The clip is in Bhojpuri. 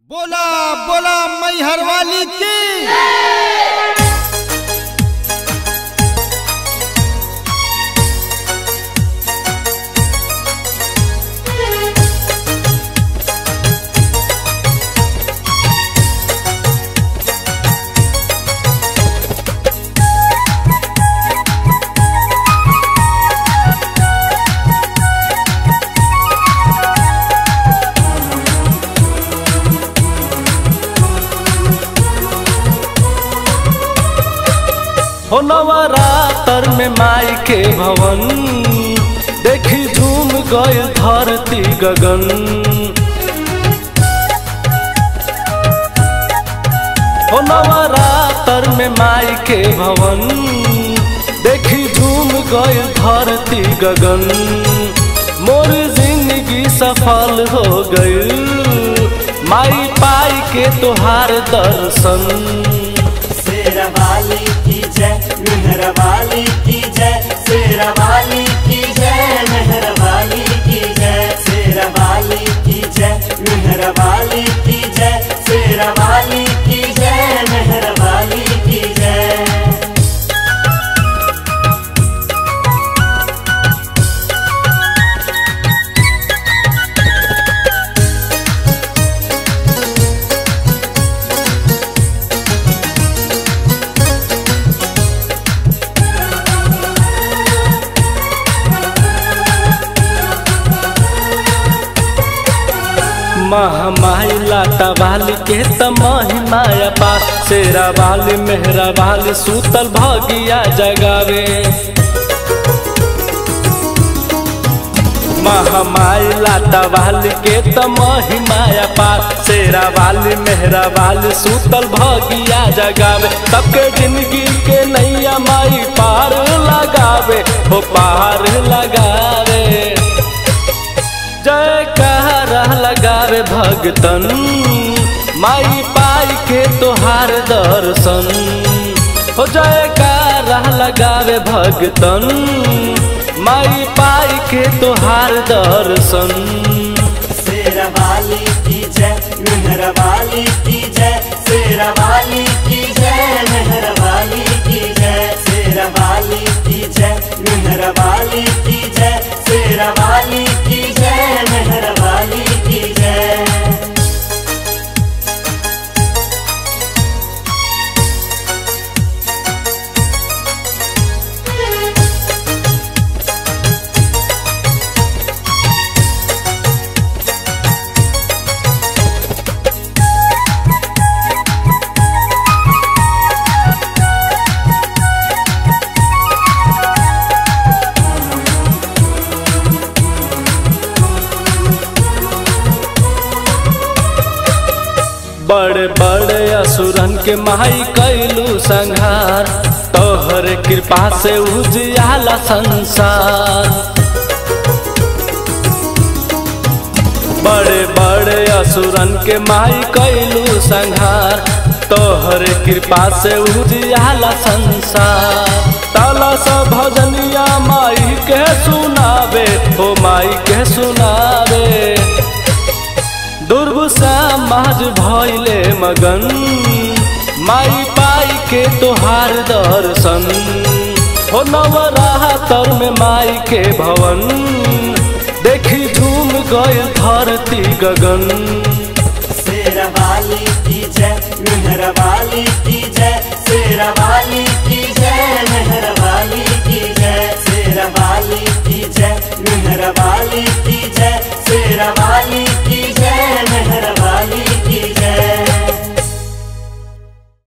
बोला बोला मैहर वाली की हो नवरातर में माई के भवन देखी झूम गए धरती गगन हो नवरातर में माई के भवन देखी झूम गए धरती गगन मोर जिंदगी सफल हो गई माई पाई के तोहार दर्शन शेरवाली की जय मेहरवाली की जय शेरवाली की जय मेहरवाली की जय शेरवाली की जय मेहरवाली की जय शेरवाली की जय मेहरवाली की जय महामाई लाटा वाली के तमाही माया पा शेरा वाली मेहरा वाली सूतल भगिया जगावे महामाई लाटा वाली के तमाही माया पा शेरा वाली मेहरा वाली सूतल भगिया जगावे सबके जिंदगी के नैया माई पार लगावे हो पार लगावे जय कहरा लगावे भगतन माई पाई के तोहार दर्शन हो जय कहरा लगावे भगतन माई पाई के तोहार दर्शन शेरवाली की जय मेहरवाली की जय शेरवाली की जय मेहरवाली की जय शेरवाली की जय मेहरवाली की जय शेरवाली की जय मेहरवाली की जय बड़े बड़े असुरन के माई कैलू संहार तोहर कृपा से उजियाला संसार बड़े बड़े असुरन के माई कैलू संहार तोहर कृपा से उजियाला संसार ताला सा भजनिया माई के सुनावे हो माई के सुनावे दुर्गुसा माज भैले मगन माई पाई के तोहार दर्शन हो नवरातर में माई के भवन देखी झूम गए धरती गगन शेरवाली की जय मेहरवाली की जय